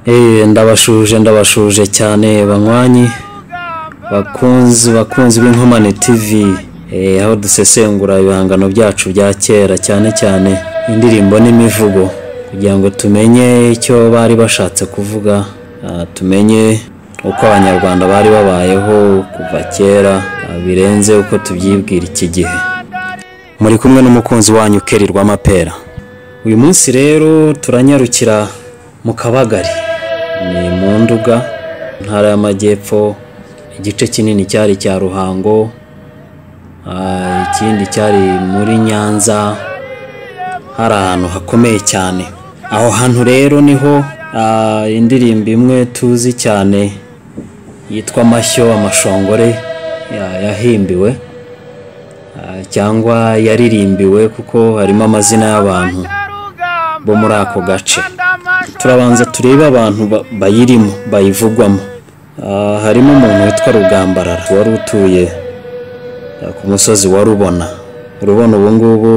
Eh, ndabashuje ndabashuje cyane banywanyi bakunzi bakunzi b'inkomane tv eh, aho dusesengura ibihangano byacu bya kera cyane cyane indirimbo n'imivugo kugira ngo tumenye icyo bari bashatse kuvuga ah, tumenye uko abanyarwanda bari babayeho kuva kera ah, birenze uko tubyibwira iki gihe muri kumwe n'umukunzi wanyu Kelly Rwamapera uyu munsi rero turanyarukira mu kabagari ni mu nduga intara y'amajyepfo igice kinini cyari cya ruhango ah, ikindi cyari muri nyanza hari ahantu hakomeye cyane aho hantu rero niho ah, indirimbo imwe tuzi cyane yitwa amashyo amashongore ya- yahimbiwe ah, cyangwa yaririmbiwe kuko harimo amazina y'abantu bo muri ako gace turabanza turebe abantu ba- bayirimo bayivugwamo Ah, harimo umuntu witwa rugambarara wari utuye ah, ku musozi wa rubona rubona ubu ngubu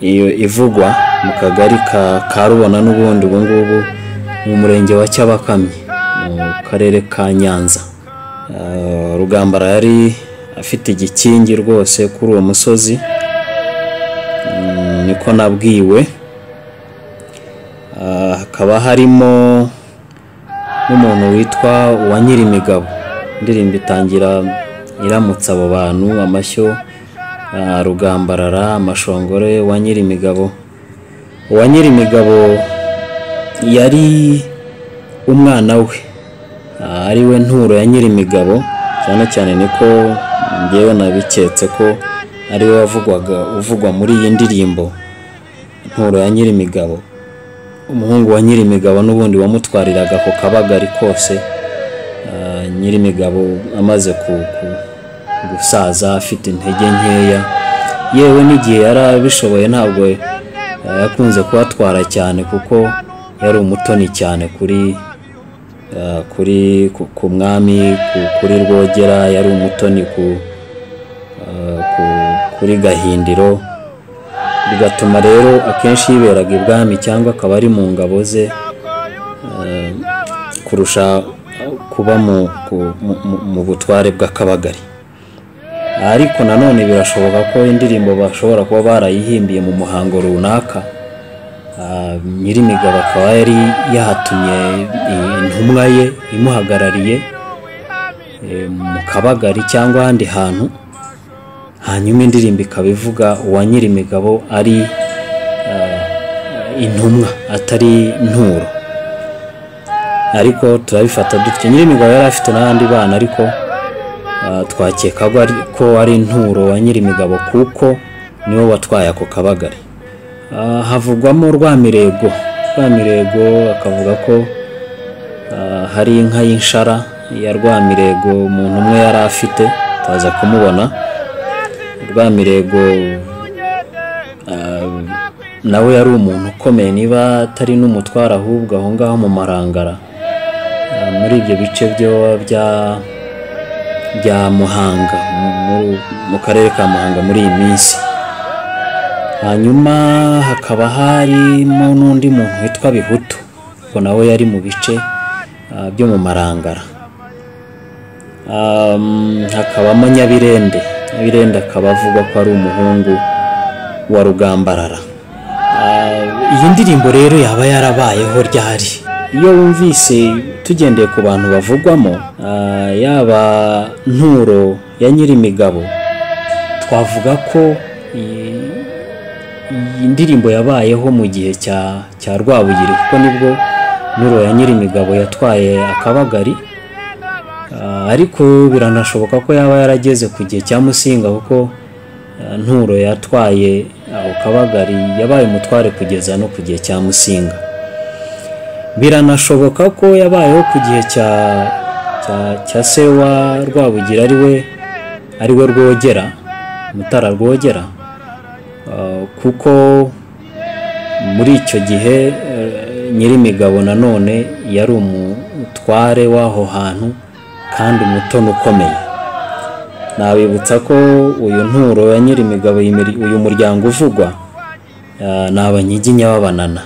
iyo ivugwa mu kagari ka ka rubona n'ubundi ubu ngubu mu murenge wa cyabakamyi mu karere ka nyanza Ah, rugambara yari afite igikingi rwose kuri uwo musozi Mm, niko nabwiwe Ah, hakaba harimo n'umuntu witwa uwa nyirimigabo indirimbo itangira iramutsa abo bantu amashyo ah, rugambarara amashongore wa nyirimigabo uwa nyirimigabo yari umwana we ah, ari we nturo ya nyirimigabo cyane cyane niko ngewe nabiketse ko ari we wavugwaga uvugwa muri iyi ndirimbo nturo ya nyirimigabo umuhungu wa nyirimigabo n'ubundi wamutwariraga ku kabagari kose Ah, nyirimigabo amaze ku- ku- gusaza afite intege nkeya yewe n'igihe yari abishoboye ntabwo ah, yakunze kuhatwara cyane kuko yari umutoni cyane kuri ah, kuri ku- ku mwami ku- kuri rwogera yari umutoni ku, ah, ku- kuri gahindiro bigatuma rero akenshi yiberaga ibwami cyangwa akaba ari mu ngabo ze eh, kurusha kuba mu, ku- mu- mu- mu butware bw'akabagari ariko nanone birashoboka ko indirimbo bashobora kuba barayihimbiye mu muhango runaka Ah, nyirimigabo akaba yari yahatumye i- intumwa ye imuhagarariye eh, mu kabagari cyangwa ahandi hantu hanyuma indirimbo ikaba ivuga uwa nyirimigabo ari eh, intumwa atari nturo ariko turabifata dutyo nyirimigabo yari afite n'abandi bana ariko eh, twakeka ko ari- ko ari nturo wa nyirimigabo kuko nibo batwaye ako kabagari Ah, havugwamo rwamirego rwamirego akavuga ko ah, hari inka y'inshara ya rwamirego umuntu umwe yari afite twaza kumubona rwamirego ah, nawe yari umuntu ukomeye niba atari n'umutware ahubwo aho ngaho mu marangara Ah, muri ibyo bice byo bya bya muhanga mu- mu- mu karere ka muhanga muri iyi minsi hanyuma hakaba harimo n'undi muntu witwa bihutu ubwo nawe yari mu bice ah, byo mu marangara Um, hakabamo nyabirende nyabirende akaba avugwa ko ari umuhungu wa rugambarara Ah, iyi ndirimbo rero yaba yarabayeho ryari iyo wumvise tugendeye ku bantu bavugwamo ah, yaba nturo ya nyirimigabo twavuga ko iyi- iyi ndirimbo yabayeho mu gihe cya cya rwabugiri kuko nibwo nturo ya nyirimigabo yatwaye akabagari Ah, ariko biranashoboka ko yaba yarageze ku gihe cya musinga kuko ah, nturo yatwaye ako kabagari yabaye umutware kugeza no ku gihe cya musinga biranashoboka ko yabayeho ku gihe cya cya, cya se wa rwabugira ari we ari we rwogera mutara rwogera Ah, kuko muri icyo gihe eh, nyirimigabo nanone yari umutware w'aho hantu kandi umutono ukomeye nabibutsa ko uyu nturo ya nyirimigabo yimiri- uyu muryango uvugwa ah, ni abanyiginya b'abanana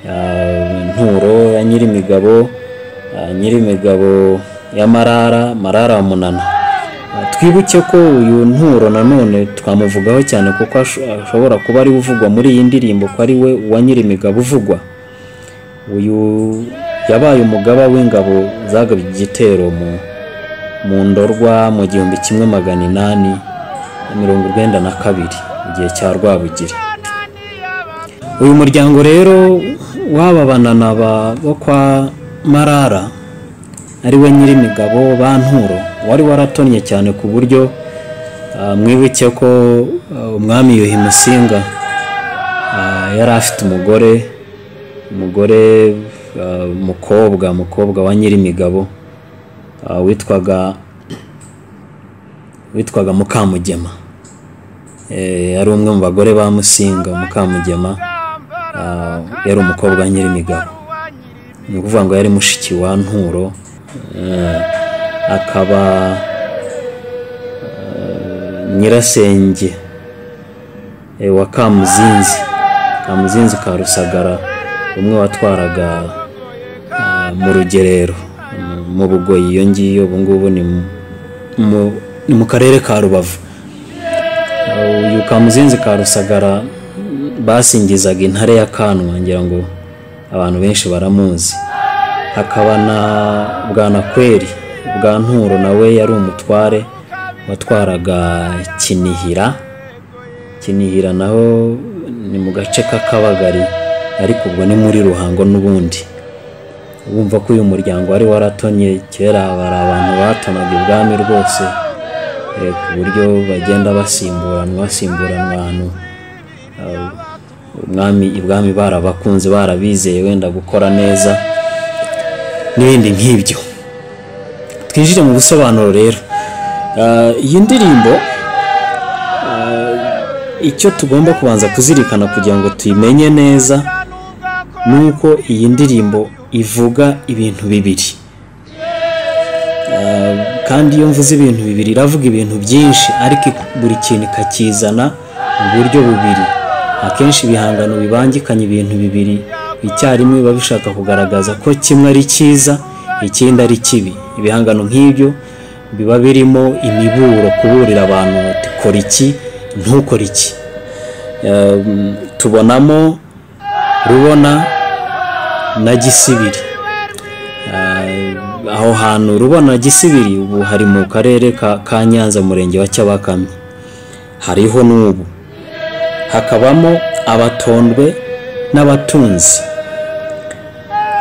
Ah, nturo ya nyirimigabo imigabo ah, nyiri imigabo ya marara marara wa munana Ah, twibuke ko uyu nturo nanone twamuvugaho cyane kuko asho- ashobora kuba ari we uvugwa muri iyi ndirimbo ko ari we wa nyiri imigabo uvugwa uyu yabaye umugaba w'ingabo zagabye igitero mu mu ndorwa mu gihumbi kimwe magana inani na mirongo urwenda na kabiri mu gihe cya rwabugiri uyu muryango rero w'aba bananaba bo kwa marara ari we nyir'imigabo ba nturo wari waratonnye cyane ku buryo ah, mwibuke ko ah, umwami yuhi musinga Ah, yari afite umugore umugore ah, umukobwa umukobwa wa nyir'imigabo ah, witwaga witwaga mukamugema Eh, yari umwe mu bagore ba musinga mukamugema ah, yari umukobwa wa nyir'imigabo ni ukuvuga ngo yari mushiki wa nturo Eh, akaba eh, nyirasenge eh, wa kamuzinzi kamuzinzi ka rusagara umwe watwaraga ah, mu rugerero mu- mu bugoyi iyo ngiyo ubu ngubu ni mu- mu- ni mu karere ka rubavu Eh, uyu kamuzinzi ka rusagara basingizaga intare ya kanwa ngira ngo abantu benshi baramuzi hakaba na bwanakweri bwa nturo nawe yari umutware watwaraga kinihira kinihira naho ni mu gace k'akabagari ariko ubwo ni muri ruhango n'ubundi wumva ko uyu muryango wari waratonye kera bari abantu batonaga ibwami rwose eh, ku buryo bagenda basimburanwa basimburanwa ahantu Ah, umwami ibwami barabakunze barabizeye wenda gukora neza n'ibindi nk'ibyo twinjire mu busobanuro rero Ah, iyi ndirimbo icyo tugomba kubanza kuzirikana kugira ngo tuyimenye neza ni uko iyi ndirimbo ivuga ibintu bibiri Ah, kandi iyo mvuze ibintu bibiri iravuga ibintu byinshi ariko buri kintu ikakizana mu buryo bubiri akenshi ibihangano bibangikanya ibintu bibiri icyarimwe biba bishaka kugaragaza ko kimwe ari cyiza ikindi ari kibi ibihangano nk'ibyo biba birimo imiburo kuburira abantu bati kora iki ntukore iki Um, tubonamo rubona na gisibiri Uh, aho hantu rubona gisibiri ubu hari mu karere ka ka nyanza umurenge wa cyabakamye hariho n'ubu hakabamo abatondwe n'abatunzi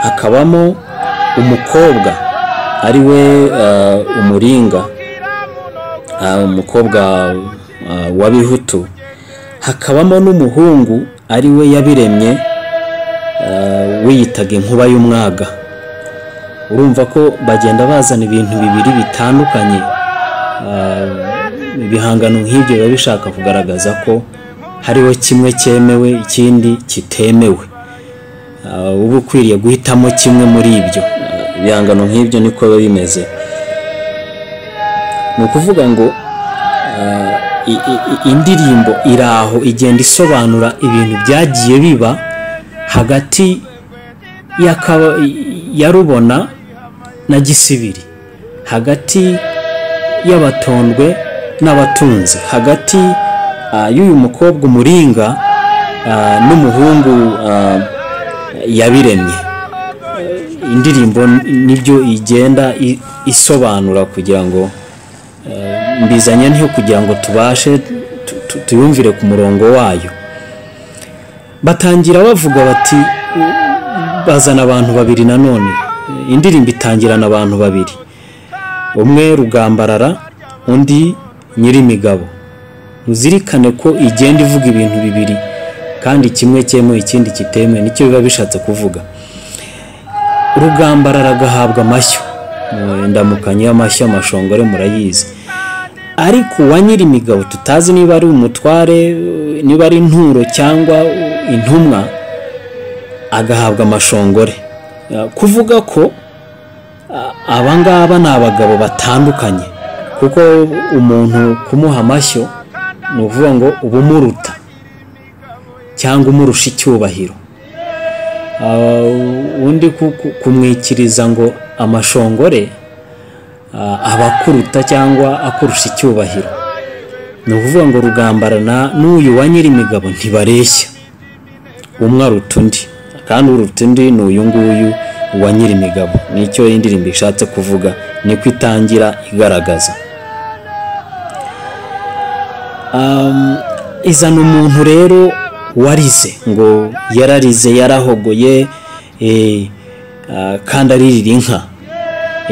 hakabamo umukobwa ari we uh, umuringa Ah, umukobwa ah, wa bihutu hakabamo n'umuhungu ari we yabiremye ah, wiyitaga inkuba y'umwaga urumva ko bagenda bazana ibintu bibiri bitandukanye Ah, ibihangano nk'ibyo biba bishaka kugaragaza ko hariho kimwe cyemewe ikindi kitemewe Ah, uba ukwiriye guhitamo kimwe muri ibyo Ah, ibihangano nk'ibyo niko biba bimeze ni ukuvuga ngo ah, i- i- i- indirimbo iri aho igenda isobanura ibintu byagiye biba hagati y'akaba- ya rubona na gisibiri hagati y'abatondwe n'abatunzi hagati ah, y'uyu mukobwa umuringa ah, n'umuhungu ah, yabiremye indirimbo nibyo igenda i- isobanura kugira ngo eh, mbizanye ntiyo kugira ngo tubashe tu- tu- tuyumvire ku murongo wayo batangira bavuga bati "U- bazana abantu babiri nanone Eh, indirimbo itangirana abantu babiri umwe rugambarara undi nyir'imigabo uzirikane ko igenda ivuga ibintu bibiri kandi kimwe cyemewe ikindi kitemewe nicyo biba bishatse kuvuga rugambarara agahabwa amashyo Eh, ndamukanye y'amashyo amashongore murayizi ariko uwa nyir'imigabo tutazi niba ari umutware eh, niba ari inturo cyangwa eh, intumwa agahabwa amashongore Eh, kuvuga ko a- aba ngaba ni abagabo batandukanye kuko umuntu kumuha amashyo ni ukuvuga ngo uba umuruta cyangwa umurusha icyubahiro Ah, undi ku- ku- kumwikiriza ngo amashongore ah, aba akuruta cyangwa akurusha icyubahiro ni ukuvuga ngo rugambarana n'uyu wa nyiri imigabo ntibareshya umwe aruta undi kandi uruta undi ni uyu nguyu wa nyiri imigabo nicyo iyi ndirimbo ishatse kuvuga niko itangira igaragaza Um, izana umuntu rero warize ngo yararize yarahogoye eh, ah, kandi aririra inka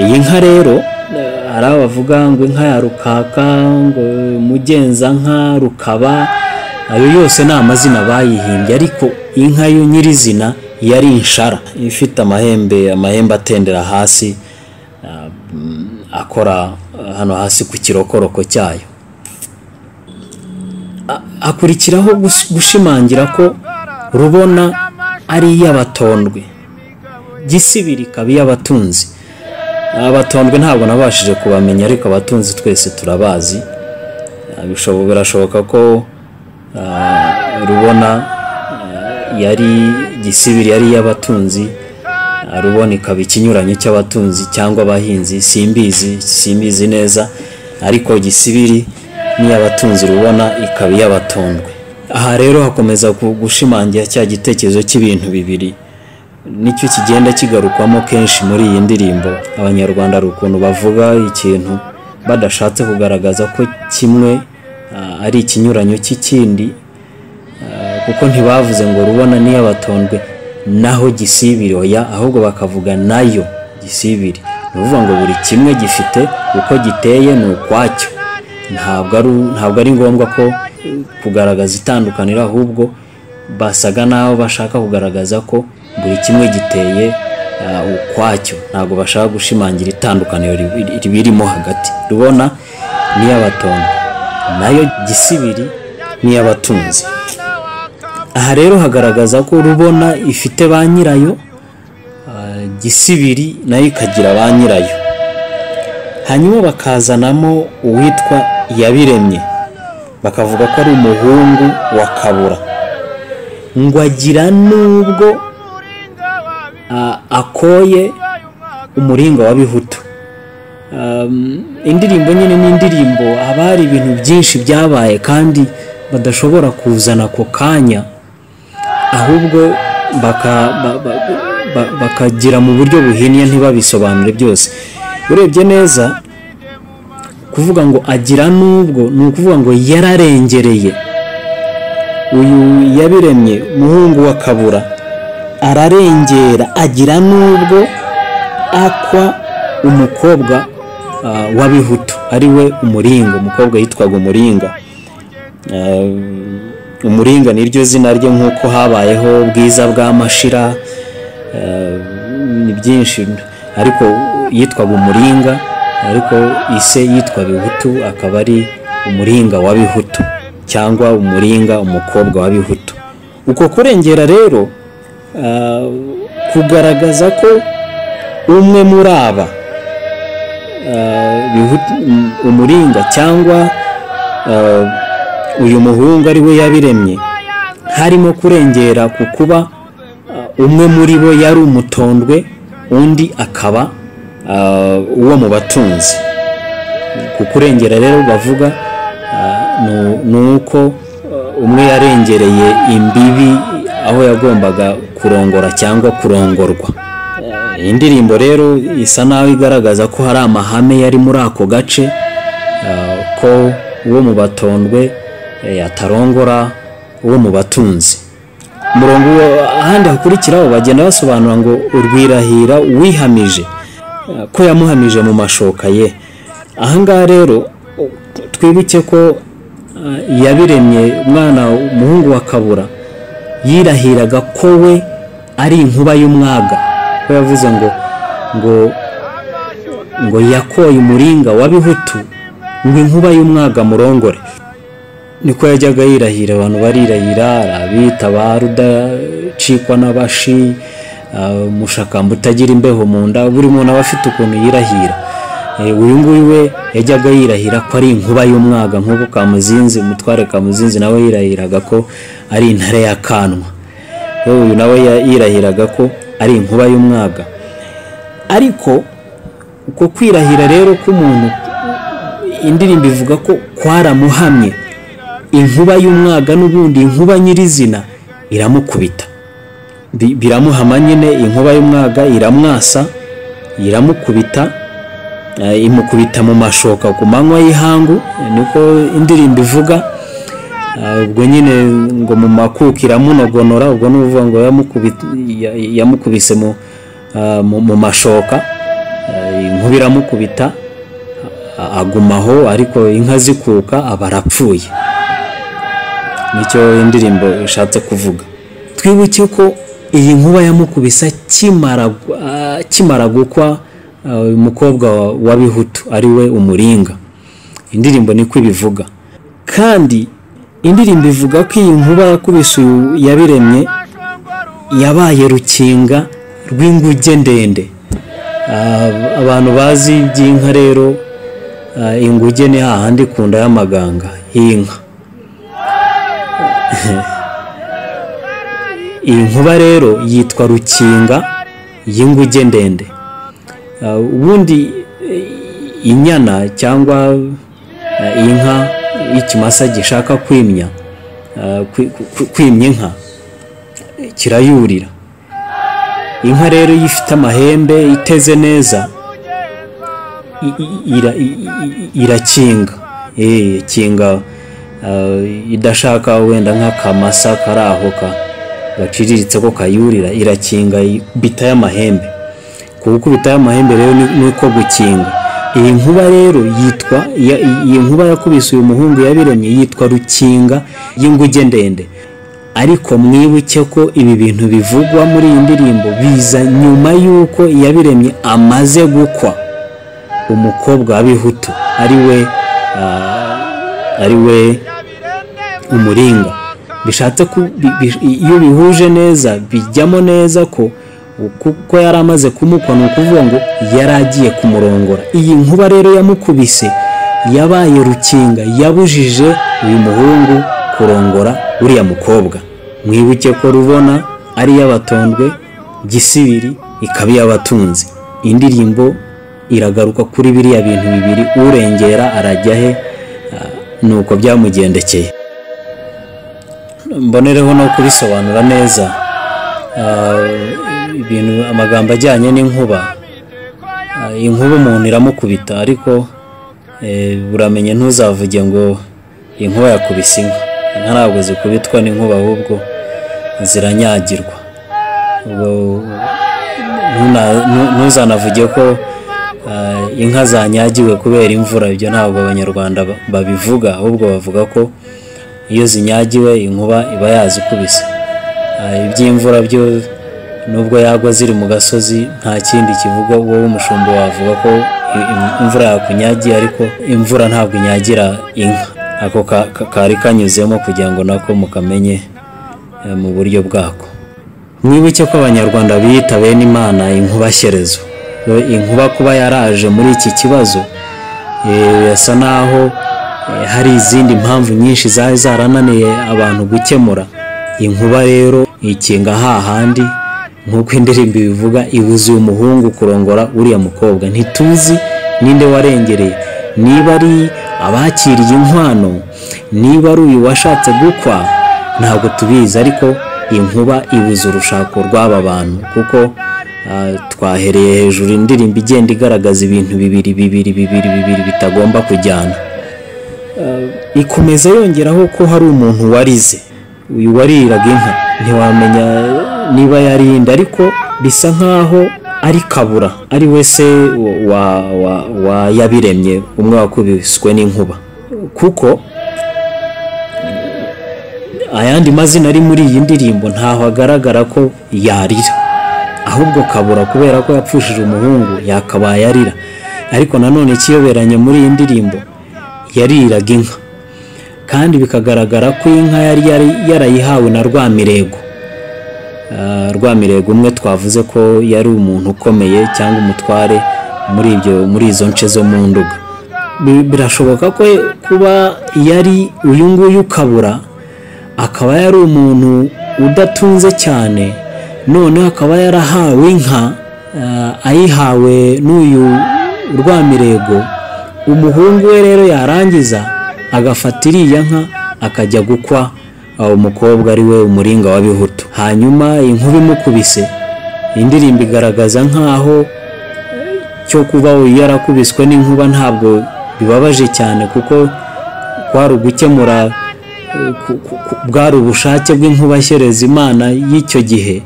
iyi nka rero eh, hari abo bavuga ngo inka ya rukaka ngo mugenzanka rukaba ayo yose ni amazina bayihimbye ariko inka yo nyirizina yari inshara ifite amahembe amahembe atendera hasi ah, mm, akora ah, hano hasi ku kirokoroko cyayo hakurikiraho gus- gushimangira ko rubona ari iy'abatondwe gisibiri ikaba iy'abatunzi abatondwe ntabwo nabashije kubamenya ariko abatunzi twese turabazi Ah, bishobo- birashoboka ko ah, rubona ah, yari gisibiri yari iy'abatunzi Ah, rubona ikaba ikinyuranyo cy'abatunzi cyangwa abahinzi simbizi simbizi neza ariko gisibiri n'iy'abatunzi rubona ikaba iy'abatondwe aha rero hakomeza ku- gushimangira cya gitekerezo cy'ibintu bibiri nicyo kigenda kigarukwamo kenshi muri iyi ndirimbo abanyarwanda hari ukuntu bavuga ikintu badashatse kugaragaza ko kimwe ah, ari ikinyuranyo cy'ikindi kuko ntibavuze ngo rubona niyo abatondwe naho gisibiri oya ahubwo bakavuga nayo gisibiri ni ukuvuga ngo buri kimwe gifite uko giteye ni ukwacyo ntabwo ari ntabwo ari ngombwa ko eh, kugaragaza itandukaniro ahubwo basaga naho bashaka kugaragaza ko buri kimwe giteye ah, ukwacyo ntabwo bashaka gushimangira itandukaniro ribi- ribirimo hagati rubona niyo abatondwe nayo gisibiri niyo abatunzi aha rero hagaragaza ko rubona ifite ba nyirayo ah, gisibiri nayo ikagira ba nyirayo hanyuma bakazanamo uwitwa yabiremye bakavuga ko ari umuhungu wa kabura ngo agira n'ubwo ah, akoye umuringa wa bihutu Um, indirimbo nyine ni indirimbo haba hari ibintu byinshi byabaye kandi badashobora kuzana ako kanya ahubwo baka- ba- ba- ba- bakagira mu buryo buhinnye ntibabisobanure byose urebye neza kuvuga ngo agira n'ubwo ni ukuvuga ngo yararengereye uyu yabiremye muhungu wa kabura ararengera agira n'ubwo akwa umukobwa ah, w'abihutu ari we umuringa umukobwa yitwaga umuringa Eh, umuringa ni ryo zina rye nk'uko habayeho ubwiza bwa mashira eh, ni byinshi ariko yitwaga umuringa ariko ise yitwa bihutu akaba ari umuringa wa bihutu cyangwa umuringa umukobwa wa bihutu uko kurengera rero ah, kugaragaza ko umwe muri aba bihutu- um- umuringa cyangwa eh, uyu muhungu ari we yabiremye harimo kurengera ku kuba eh, umwe muri bo yari umutondwe undi akaba eh, uwo mu batunzi ku kurengera rero bavuga eh, ni- ni uko eh, umwe yarengereye imbibi aho yagombaga kurongora cyangwa kurongorwa iyi ndirimbo rero isa naho igaragaza ko hari amahame yari muri ako gace eh, ko uwo mu batondwe eh, atarongora uwo mu batunzi umurongo wa- ahandi hakurikiraho bagenda basobanura ngo urwirahira wihamije eh, ko yamuhamije mu mashoka ye ahangaha rero u- twibuke ko eh, yabiremye umwana umuhungu wa kabura yirahiraga ko we ari inkuba y'umwaga ko yavuze ngo ngo ngo yakoye umuringa wa bihutu ngo inkuba y'umwaga murongore niko yajyaga yirahira abantu barirahira ari abita ba rudacikwa n'abashi ah, umushakamba utagira imbeho mu nda buri muntu aba afite ukuntu yirahira Eh, uyu nguyu we yajyaga yirahira ko ari inkuba y'umwaga nk'uko kamuzinzi umutware kamuzinzi nawe yirahiraga ko ari intare y'akanwa yewe uyu nawe ya- yirahiraga ko ari inkuba y'umwaga ariko uko kwirahira rero k'umuntu indirimbo ivuga ko kwaramuhamye inkuba y'umwaga n'ubundi inkuba nyirizina iramukubita Bi- biramuhama nyine inkuba y'umwaga iramwasa iramukubita eh, imukubita mu mashoka ku manywa y'ihangu niko indirimbo ivuga Ah, ubwo nyine ngo mu makuka iramunogonora ubwo ni ukuvuga ngo yamukubi- ya- yamukubise mu, ah, mu, mu mashoka Ah, inkuba iramukubita a- agumaho ariko inka zikuka aba arapfuye nicyo indirimbo ishatse kuvuga twibuke ko iyi nkuba yamukubisa kimara ah, kimara gukwa ah, uyu mukobwa wa- wa bihutu ari we umuringa indirimbo niko ibivuga kandi indirimbo ivuga ko iyi nkuba yakubise uyu yabiremye yabaye rukinga rw'inguge ndende Ah, abantu bazi iby'inka rero ah, inguge ni hahandi ku nda y'amaganga y'inka iyi nkuba rero yitwa rukinga y'inguge ndende Ah, ubundi eh, inyana cyangwa eh, inka y'ikimasa gishaka kwimya ah, kwi- kwi- kwimya inka eh, kirayurira inka rero iyo ifite amahembe iteze neza i- i- ira- i- i- irakinga Eh, kinga ah, idashaka wenda nk'akamasa kari aho ka- gaciriritse ko kayurira irakinga bita y'amahembe kubita y'amahembe rero ni- niko gukinga iyi nkuba rero yitwa ya- iyi nkuba yakubise uyu muhungu yabiremye yitwa rukinga y'inguge ndende ariko mwibuke ko ibi bintu bivugwa muri iyi ndirimbo biza nyuma y'uko yabiremye amaze gukwa umukobwa wa bihutu ari we ah, ari we umuringa bishatse ku- bi- bi- iyo bihuje neza bijyamo neza ko kuko yari amaze kumukwa ni ukuvuga ngo yari agiye kumurongora iyi nkuba rero yamukubise yabaye rukinga yabujije uyu muhungu kurongora uriya mukobwa mwibuke ko rubona ari iy'abatondwe gisibiri ikaba iy'abatunzi indirimbo iragaruka kuri biriya bintu bibiri urengera arajya he ah, ni uko byamugendekeye mbonereho no kubisobanura neza Ah, ibintu amagambo ajyanye n'inkuba Ah, inkuba umuntu iramukubita ariko eh, uramenye ntuzavuge ngo inkuba yakubise inka inka ntabwo zikubitwa n'inkuba ahubwo ziranyagirwa ubwo ntuna- ntu- ntuzanavuge ko ah, inka zanyagiwe kubera imvura ibyo ntabwo abanyarwanda ba- babivuga ahubwo bavuga ko iyo zinyagiwe inkuba iba yazikubise Ah, iby'imvura byo nubwo yagwa ziri mu gasozi nta kindi kivuga wowe umushumba wavuga ko i- im- imvura yakunyagiye ariko imvura ntabwo inyagira inka ako ka- ka- kari kanyuzemo kugira ngo nako mukamenye eh, mu buryo bwako mwibuke ko abanyarwanda biyita bene imana inkubashyerezo Yo, inkuba kuba yaraje muri iki kibazo eh, birasa naho eh, hari izindi mpamvu nyinshi zari zarananiye abantu gukemura inkuba rero ikinga hahandi nk'uko indirimbo ibivuga ibuza uyu muhungu kurongora uriya mukobwa ntituzi ninde warengereye niba ari abakiriye inkwano niba ari uyu washatse gukwa ntabwo tubizi ariko inkuba ibuza urushako rw'aba bantu kuko ah, twahereye hejuru indirimbo igenda igaragaza ibintu bibiri bibiri bibiri bibiri bitagomba kujyana Ah, ikomeza yongeraho ko hari umuntu warize uyu wariraga inka ntiwamenya niba yarinda ariko bisa nkaho ari kabura ari we se wa, wa, wa yabiremye umwe wakubiswe n'inkuba kuko ayandi mazina ari muri iyi ndirimbo ntaho agaragara ko yarira ahubwo kabura kubera ko yapfushije umuhungu yakabaye arira ariko nanone ikiyoberanye muri iyi ndirimbo yariraga inka kandi bikagaragara ko iyi nka yari yari yarayihawe na rwamirego Ah, rwamirego umwe twavuze ko yari umuntu ukomeye cyangwa umutware muri ibyo muri izo nce zo mu nduga Bi- birashoboka ko kuba yari uyu nguyu kabura akaba yari umuntu udatunze cyane noneho akaba yarahawe inka ah, ayihawe n'uyu rwamirego umuhungu we rero yarangiza agafata iriya nka akajya gukwa awo mukobwa ari we umuringa wa bihutu hanyuma inkuba imukubise indirimbo igaragaza nk'aho cyo kuba uyu yarakubiswe n'inkuba ntabwo bibabaje cyane kuko kwari ugukemura eh, ku- ku- ku- bwari ubushake bw'inkubashyereza imana y'icyo gihe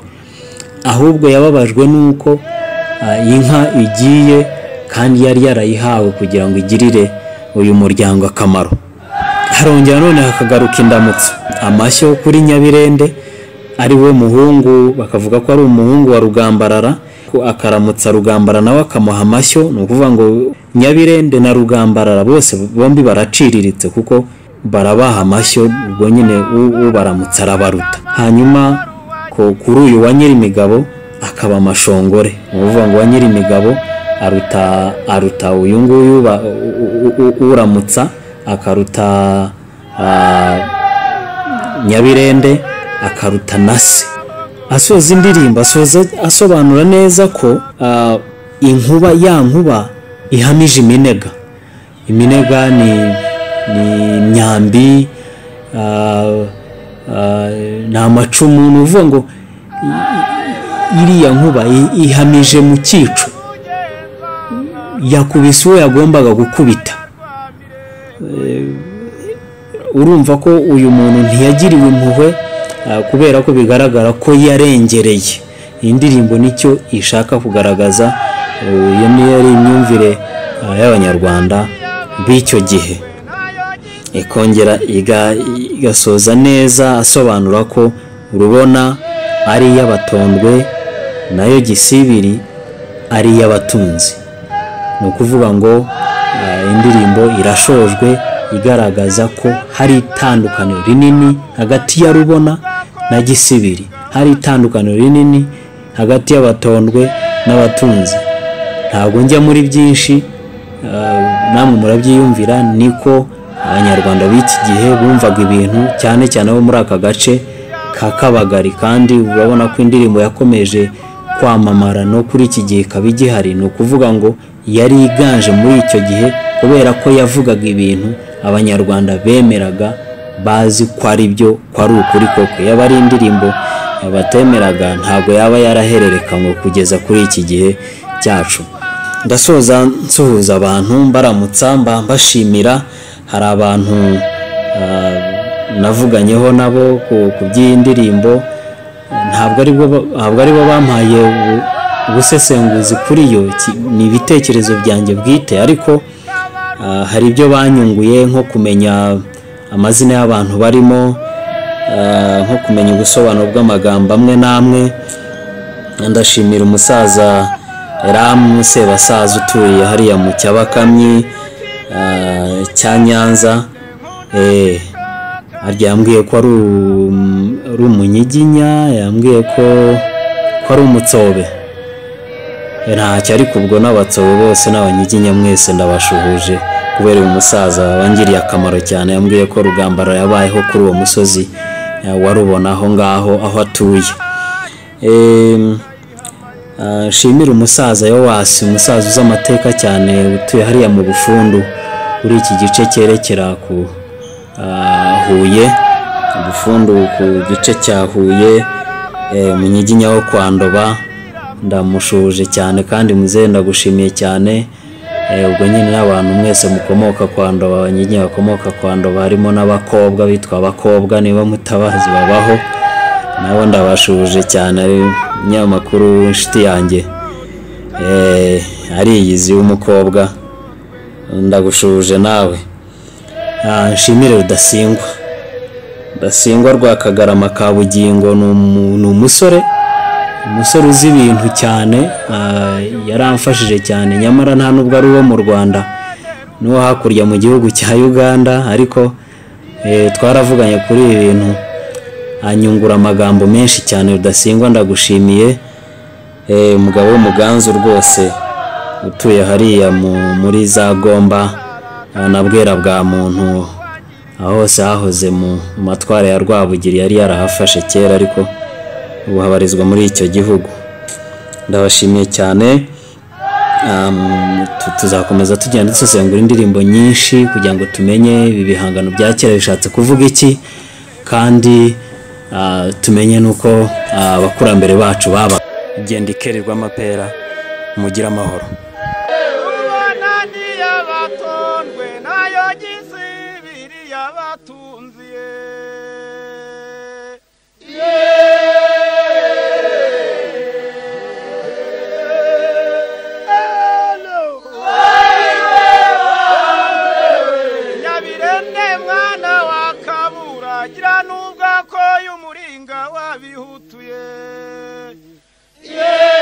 ahubwo yababajwe n'uko ah, inka igiye kandi yari yarayihawe kugira ngo igirire uyu muryango akamaro harongera none hakagaruka indamutso amashyo kuri nyabirende ari we muhungu bakavuga ko ari umuhungu wa rugambarara ko akaramutsa rugambara nawe akamuha amashyo ni ukuvuga ngo nyabirende na rugambarara bose bombi baraciriritse kuko barabaha amashyo ubwo nyine u- ubaramutsa arabaruta hanyuma ko kuri uyu wa nyirimigabo akaba amashongore ni ukuvuga ngo wa nyirimigabo aruta aruta uyu nguyu ba- u- u- u- uramutsa akaruta ah, nyabirende akaruta na se asoza indirimbo asoza asobanura neza ko ah, inkuba ya nkuba ihamije iminega iminega ni ni imyambi ah, ah, ni amacumu ni ukuvuga ngo iriya nkuba i- ihamije mu cyico yakubise uwo yagombaga gukubita Eh, urumva ko uyu muntu ntiyagiriwe impuhwe ah, kubera ko bigaragara ko yarengereye iyi ndirimbo nicyo ishaka kugaragaza Eh, iyo niyo yari imyumvire ah, y'abanyarwanda b'icyo gihe ikongera iga- igasoza neza asobanura ko rubona ari iy'abatondwe nayo gisibiri ari iy'abatunzi ni ukuvuga ngo eh, indirimbo irashojwe igaragaza ko hari itandukaniro rinini hagati ya rubona na gisibiri hari itandukaniro rinini hagati y'abatondwe n'abatunzi ntabwo njya muri byinshi eh, namwe murabyiyumvira niko abanyarwanda b'iki gihe bumvaga ibintu cyane cyane abo muri aka gace ka kabagari kandi urabona ko indirimbo yakomeje kwamamara no kuri iki gihe ikaba igihari ni ukuvuga ngo yari iganje muri icyo gihe kubera ko yavugaga ibintu abanyarwanda bemeraga bazi ko ari byo ko ari ukuri koko yaba ari indirimbo abatemeraga ntabwo yaba yarahererekanywe kugeza kuri iki gihe cyacu ndasoza nsuhuza abantu mbaramutsa mba mbashimira hari abantu ah, navuganyeho nabo ku- ku by'iyi ndirimbo ntabwo ari bo ba- ntabwo ari bo bampaye ubu- ubusesenguzi kuri yo Iki- ni ibitekerezo byanjye bwite ariko ah, hari ibyo banyunguye nko kumenya amazina y'abantu barimo ah, nko kumenya ubusobanuro bw'amagambo amwe n'amwe ndashimira umusaza Ramu Sebasaza uturiye hariya mu Cyabakamyi ah, cya Nyanza eh harya yambwiye ko ari um- ari umunyiginya yambwiye ko ko ari umutsobe Eh, ntacyo ariko ubwo n'abatsobe bose n'abanyiginya mwese ndabashuhuje kubera uyu musaza wangiriye akamaro cyane yambwiye ko rugambaro yabayeho kuri uwo musozi eh, warubona aho ngaho aho atuye Em, ah, nshimire umusaza yowasi umusaza uzi amateka cyane utuye hariya mu bufundu kuri iki gice cyerekera ku ah, huye ubufundu ku gice cya huye eh, mu nyiginya wo kwa ndoba ndamushuhuje cyane kandi muzehe ndagushimiye cyane eh, ubwo nyine n'abantu mwese mukomoka kwa ndoba abanyiginya bakomoka kwa ndoba harimo n'abakobwa bitwa abakobwa niba mutabazi babaho nabo ndabashuje cyane ari umunyamakuru inshuti yanjye Eh, ariyizi w'umukobwa ndagushuje nawe Ah, nshimire rudasingwa rudasingwa rwa kagarama ka bugingo ni umu- ni umusore umusore uzi ibintu cyane ah, yaramfashije cyane nyamara nta nubwo ari uwo mu rwanda n'uwo hakurya mu gihugu cya uganda ariko eh, twaravuganye kuri ibi bintu anyungura amagambo menshi cyane rudasingwa ndagushimiye Eh, umugabo w'umuganzu rwose utuye hariya mu- muri za gomba ah, na bwera bwa muntu aho hose hahoze mu mu matwara ya rwabugiri yari yarahafashe kera ariko ubu habarizwa muri icyo gihugu ndabashimiye cyane Um, tu- tuzakomeza tugenda dusesengura indirimbo nyinshi kugira ngo tumenye ibi bihangano bya kera bishatse kuvuga iki kandi ah, tumenye n'uko ah, abakurambere bacu baba genda ikerirwa amapera mugire amahoro nani yabatondwe nayo gisibiri yabatunziye nyabirende mwana wa kabura gira nubwo akoye umuringa wabihutuye yeee